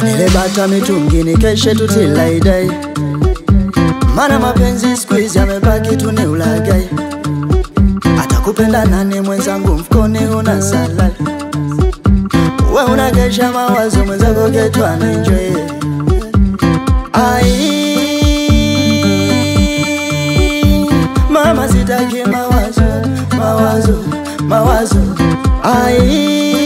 nilebata mitungini keshe tutilaidai mana mapenzi squeeze yamebaki tu ni ulagai atakupenda nani mwenzangu mfukoni una salali we unakesha mawazo mwenzako getwa na enjoy ai mama sitaki mawazo mawazo mawazo ai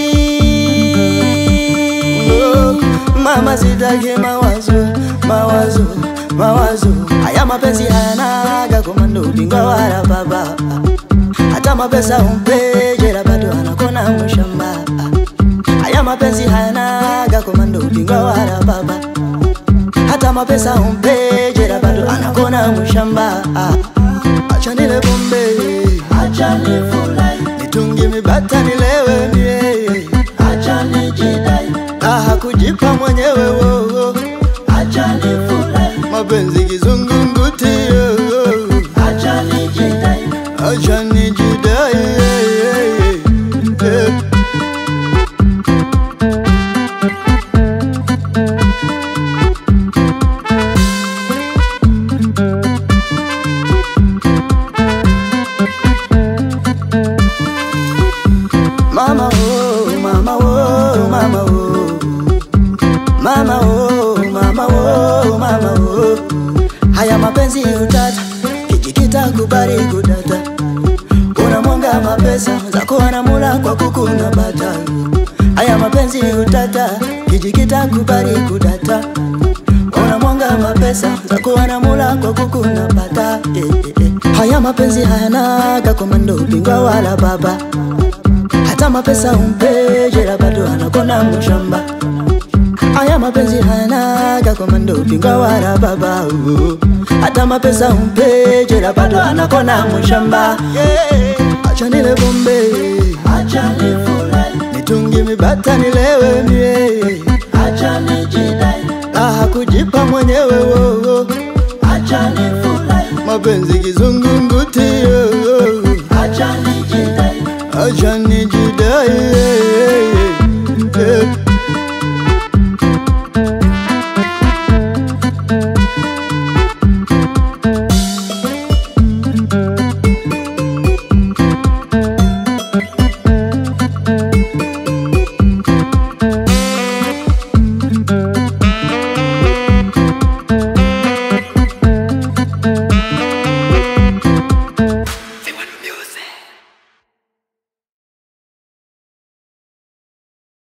oh, mama sitaki mawazo mawazo mawazo haya mapenzi hayanaga komando ubingwa wala baba hata mapesa umpejera bado anakona mshamba haya mapenzi hayanaga komando ubingwa wala baba hata mapesa umpejera bado anakona mshamba acha nile pombe acha nifurahi, nitungi mibata nilewe mie acha nijidai, raha kujipa mwenyewe wowo acha nifurahi, mapenzi kizungumkuti yo, yo. acha nijidai, acha nijidai yeah, yeah, yeah. Mama oh, mama oh, mama oh. Mama oh, mama oh, mama oh. Haya mapenzi utata, kijikita kubali kudata. Unamwanga mapesa zako anamula kwa kukuna bata. Haya mapenzi utata, kijikita kubali kudata. Unamwanga mapesa zako anamula kwa kukuna bata. Eh, eh, eh. Haya mapenzi hayanaga komando bingwa wala baba hata mapesa umpejera bado anakona mshamba aya mapenzi hayanaga komando upinga wala baba uh. hata mapesa umpejera bado anakona mshamba yeah. acha nile bombe acha nifurahi, nitungi mibata nilewe mie acha nijidai, raha kujipa mwenyewe wowo acha nifurahi, mapenzi kizungu